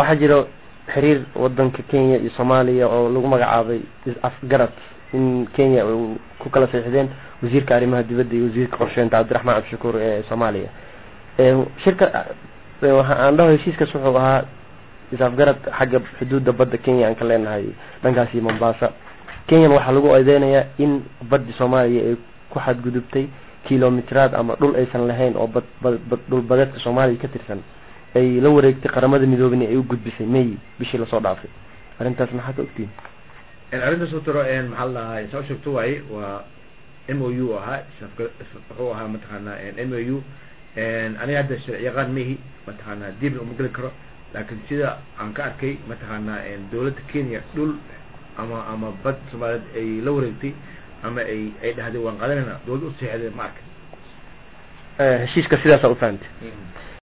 waxaa jiro xiriir wadanka kenya iyo soomaaliya oo lagu magacaabay afgarad in kenya uu ku kala saxiixdeen wasiirka arrimaha dibadda iyo wasiirka qorsheynta cabdiraxmaan cabdishakuur ee soomaaliya shirka waxa aan dhaho heshiiskaas wuxuu ahaa is-afgarad xagga xuduudda badda kenya aan ka leenahay dhankaasi mombasa kenyan waxaa lagu eedeynayaa in baddi soomaaliya ay ku xadgudubtay kilomiteraad ama dhul aysan lahayn oo bad bad dhul badeedka soomaaliya ka tirsan ay la wareegtay qaramada midoobena ay u gudbisay may bishii lasoo dhaafay arrintaas maxaa ka ogtihin arrintaas utaro maxaa la dhahaa saa sheegto waaye waa m o u ahaa wuxuu ahaa mataqaana m o u aniga hadda sharci yaqaan mehi mataqaana dibna uma geli karo laakin sida aan ka arkay mataqaana dawladda kenya dhul ama ama bad soomaaliyeed ay la wareegtay ama ay ay dhahday waan qadanayna dawladda useexday ma arkay heshiiska sidaasa ufahantay